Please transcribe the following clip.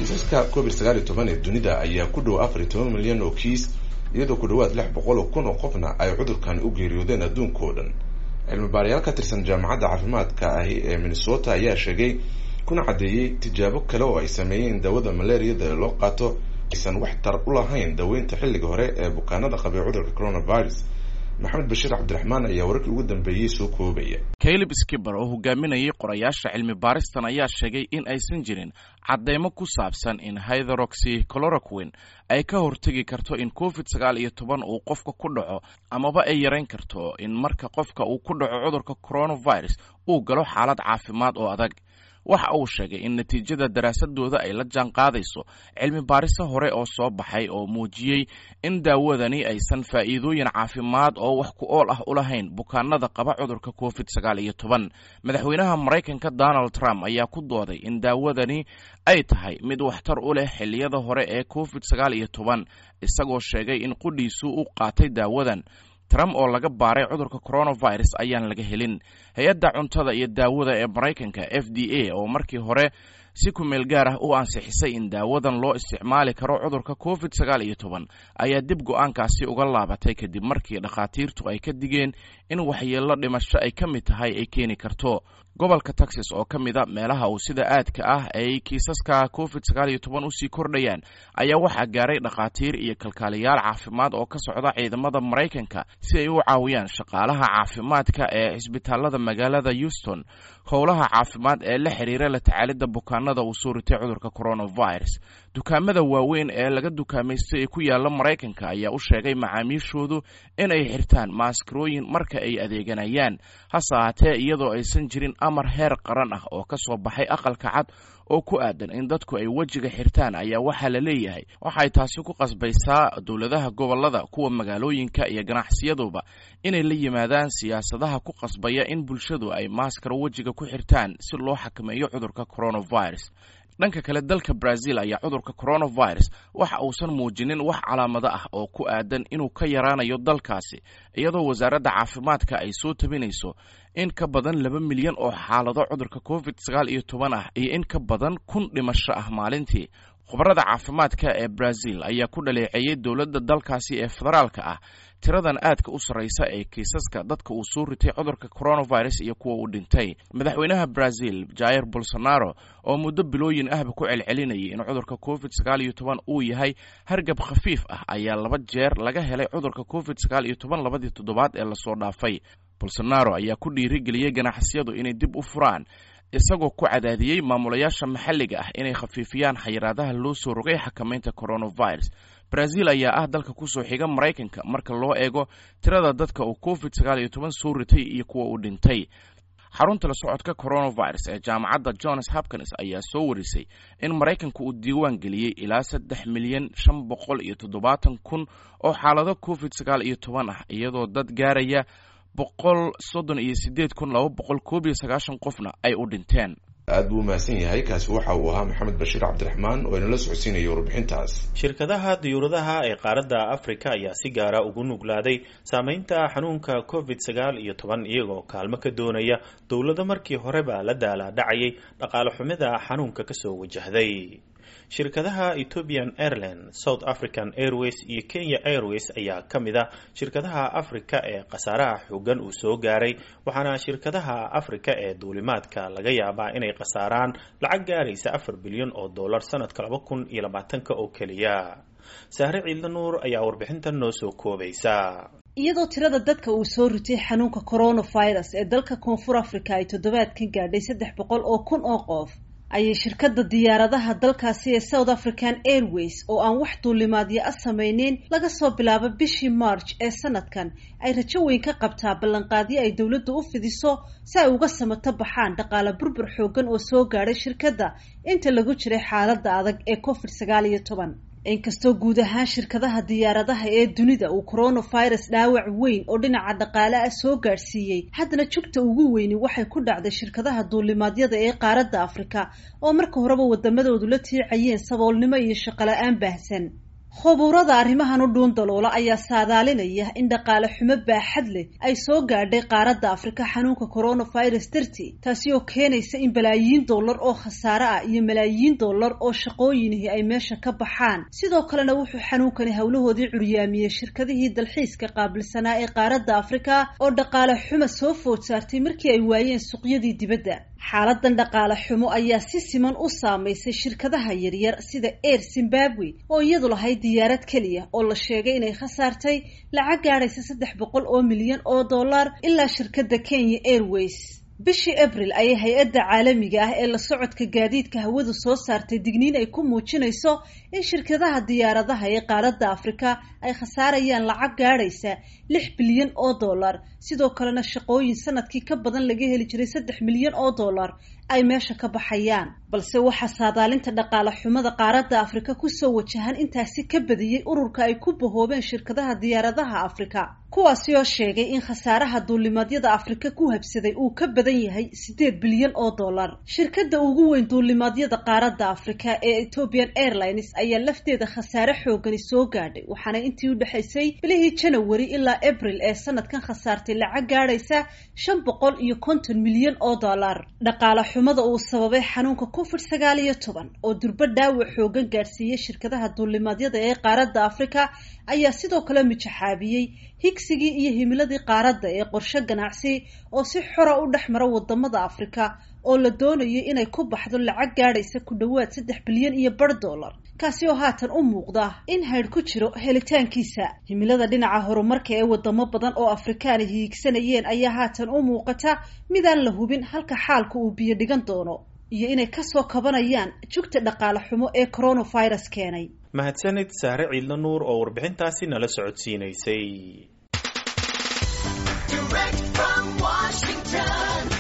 kiisaska covid sagaal iyo toban ee dunida ayaa ku dhow afar iyo toban milyan oo kiis iyadoo ku dhawaad lix boqol oo kun oo qofna ay cudurkan u geeriyoodeen adduunka oo dhan cilmi baarayaal ka tirsan jaamacadda caafimaadka ahi ee minnesota ayaa sheegay kuna caddeeyey tijaabo kale oo ay sameeyeen daawada malaariyada ee loo qaato aysan wax tar u lahayn daweynta xilliga hore ee bukaanada qabay cudurka coronavirus maxamed bashiir cabdiraxmaan ayaa wararkii ugu dambeeyey soo koobaya caleb skiber oo hogaaminayay qorayaasha cilmi baaristan ayaa sheegay in aysan jirin cadeymo ku saabsan in hytheroxy cloroquin ay ka hortegi karto in covid sagaal iyo toban uu qofka ku dhaco amaba ay yarayn karto in marka qofka uu ku dhaco cudurka coronavirus uu galo xaalad caafimaad oo adag waxa uu sheegay in natiijada daraasadooda ay la jaan qaadayso cilmi baariso hore oo soo baxay oo muujiyey in daawadani aysan faa'iidooyin caafimaad oo wax ku ool ah u lahayn bukaanada qaba cudurka covid sagaal iyo toban madaxweynaha maraykanka donald trump ayaa ku dooday in daawadani ay tahay mid waxtar u leh xilliyada hore ee covid sagaal iyo toban isagoo sheegay in qudhiisu u qaatay daawadan trump oo laga baaray cudurka coronavirus ayaan laga helin hay-adda cuntada iyo daawada ee maraykanka f d a oo markii hore si kumeel gaar ah u ansixisay in daawadan loo isticmaali karo cudurka covid sagaal iyo toban ayaa dib go-aankaasi uga laabatay kadib markii dhakhaatiirtu ay ka digeen in waxyeello dhimasho ay ka mid tahay ay keeni karto gobolka texas oo ka mid a meelaha uu sida aadka ah ay kiisaska covid sagaal iyo toban usii kordhayaan ayaa waxaa gaaray dhakhaatiir iyo kalkaaliyaal caafimaad oo ka socda ciidamada maraykanka si ay u caawiyaan shaqaalaha caafimaadka ee cisbitaalada magaalada houston howlaha caafimaad ee la xiriira la tacaalidda bukaanada uu soo ritay cudurka coronavirus dukaamada waaweyn ee laga dukaamaystay ee ku yaala maraykanka ayaa u sheegay macaamiishoodu in ay xirtaan maaskarooyin marka ay adeeganayaan hase ahaatee iyadoo aysan jirin amar heer qaran ah oo ka soo baxay aqalka cad oo ku aadan in dadku ay wejiga xirtaan ayaa waxaa la leeyahay waxay taasi ku qasbaysaa dowladaha gobolada kuwa magaalooyinka iyo ganacsiyaduba inay la yimaadaan siyaasadaha ku qasbaya in bulshadu ay maaskaro wejiga ku xirtaan si loo xakameeyo cudurka coronavirus dhanka kale dalka brazil ayaa cudurka coronavirus waxa uusan muujinin wax calaamado ah oo ku aadan inuu ka yaraanayo dalkaasi iyadoo wasaaradda caafimaadka ay soo tabinayso in ka badan laba milyan oo xaalado cudurka covid sagaal iyo toban ah iyo in ka badan kun dhimasho ah maalintii khubarada caafimaadka ee brazil ayaa ku dhaleeceeyey dowladda dalkaasi ee federaalka ah tiradan aadka u sarraysa ee kiisaska dadka uu soo ritay cudurka coronavirus iyo kuwa uu dhintay madaxweynaha brazil jair bolsonaro oo muddo bilooyin ahba ku celcelinayay in cudurka covid sagaal iyo toban uu yahay hargab khafiif ah ayaa laba jeer laga helay cudurka covid sagaal iyo toban labadii toddobaad ee lasoo dhaafay bolsonaro ayaa ku dhiirigeliyey ganacsiyadu inay dib u furaan isagoo ku cadaadiyey maamulayaasha maxalliga ah inay khafiifiyaan xayiraadaha loo soo rogay xakamaynta coronavirus brazil ayaa ah dalka kusoo xiga maraykanka marka loo eego tirada dadka uu covid sagaal iyo toban soo ritay iyo kuwa uu dhintay xarunta la socodka coronavirus ee jaamacadda johns hopkins ayaa soo warisay in maraykanka uu diiwaan geliyey ilaa saddex milyan shan boqol iyo toddobaatan kun oo xaalado covid sagaal iyo toban ah iyadoo dad gaaraya boqol soddon iyo sideed kun laba boqol koob iyo sagaashan qofna ay u dhinteen aad buu umahadsan yahay kaasi waxa uu ahaa maxamed bashiir cabdiraxmaan oo inala socodsiinaya warbixintaas shirkadaha diyuuradaha ee qaaradda africa ayaa si gaara ugu nuglaaday saameynta xanuunka covid sagaal iyo toban iyagoo kaalmo ka doonaya dowlado markii horeba la daalaa dhacayay dhaqaale xumida xanuunka kasoo wajahday shirkadaha ethiopian airline south african airways iyo kenya airways ayaa ka mid a shirkadaha africa ee khasaaraha xoogan uu soo gaaray waxaana shirkadaha africa ee duulimaadka laga yaabaa inay khasaaraan lacag gaaraysa afar bilyan oo dollar sanadka laba kun iyo labaatanka oo keliya sahre ciidla nuur ayaa warbixintan noo soo koobaysa iyadoo tirada dadka uu soo ritay xanuunka coronavirus ee dalka koonfur africa ay toddobaadkan gaadhay saddex boqol oo kun oo qof ayay shirkadda diyaaradaha dalkaasi ee south african airways oo aan wax duulimaadyo a samayneyn laga soo bilaabo bishii march ee sanadkan ay rajo weyn ka qabtaa ballanqaadyo ay dowladdu u fidiso si ay uga samato baxaan dhaqaale burbur xoogan oo soo gaadhay shirkadda inta lagu jiray xaaladda adag ee covid sagaal iyo toban inkastoo guud ahaan shirkadaha diyaaradaha ee dunida uu coronavirus dhaawac weyn oo dhinaca dhaqaale ah soo gaadhsiiyey haddana jugta ugu weyni waxay ku dhacday shirkadaha duulimaadyada ee qaaradda afrika oo marka horeba wadamadoodu la tiicayeen saboolnimo iyo shaqola-aan baahsan khubuurada arrimahan u dhuun daloola ayaa saadaalinaya in dhaqaale xumo baaxad leh ay soo gaadhay qaaradda afrika xanuunka coronavirus dartii taasi oo keenaysa in balaayiin dollar oo khasaare ah iyo malaayiin dollar oo shaqooyinihi ay meesha ka baxaan sidoo kalena wuxuu xanuunkani howlahoodii curyaamiyey shirkadihii dalxiiska qaabilsanaa ee qaaradda afrika oo dhaqaale xumo soo food saartay markii ay waayeen suuqyadii dibadda xaaladan dhaqaale xumo ayaa si siman u saamaysay shirkadaha yaryar sida air zimbabwe oo iyadu lahayd diyaarad keliya oo la sheegay inay khasaartay lacag gaadhaysa saddex boqol oo milyan oo dollar ilaa shirkadda kenya airways bishii abril ayay hay-adda caalamiga ah ee la socodka gaadiidka hawadu soo saartay digniin ay ku muujinayso in shirkadaha diyaaradaha ee qaaradda afrika ay khasaarayaan lacag gaadhaysa lix bilyan oo dollar sidoo kalena shaqooyin sanadkii ka badan laga heli jiray saddex milyan oo dollar ay meesha ka baxayaan balse waxaa saadaalinta dhaqaale xumada qaaradda afrika kusoo wajahan intaasi ka badiyey ururka ay ku bahoobeen shirkadaha diyaaradaha afrika kuwaasi oo sheegay in khasaaraha duulimaadyada afrika ku habsaday uu ka badan yahay siddeed bilyan oo dollar shirkadda ugu weyn duulimaadyada qaaradda afrika ee ethiopian airlines ayaa lafteeda khasaare xoogani soo gaadhay waxaana intii u dhexaysay bilihii janawari ilaa abril ee sanadkan khasaartay lacag gaadhaysa shan boqol iyo konton milyan oo dollar dhaqaale xumada uu sababay xanuunka covid sagaal iyo toban oo durbo dhaawac xoogan gaadhsiiyey shirkadaha duulimaadyada ee qaaradda afrika ayaa sidoo kale mijaxaabiyey higsigii iyo himiladii qaaradda ee qorshe ganacsi oo si xora u dhex mara wadamada afrika oo la doonayay inay ku baxdo lacag gaadhaysa ku dhowaad saddex bilyan iyo bar dollar kaasi oo haatan u muuqda in haydh ku jiro helitaankiisa himilada dhinaca horumarka ee wadamo badan oo afrikaani hiigsanayeen ayaa haatan u muuqata midaan la hubin halka xaalka uu biyo dhigan doono iyo inay kasoo kabanayaan jugta dhaqaale xumo ee coronavirus keenay mahadsanid saare ciidla nuur oo warbixintaasi nala socodsiinaysay Direct from Washington,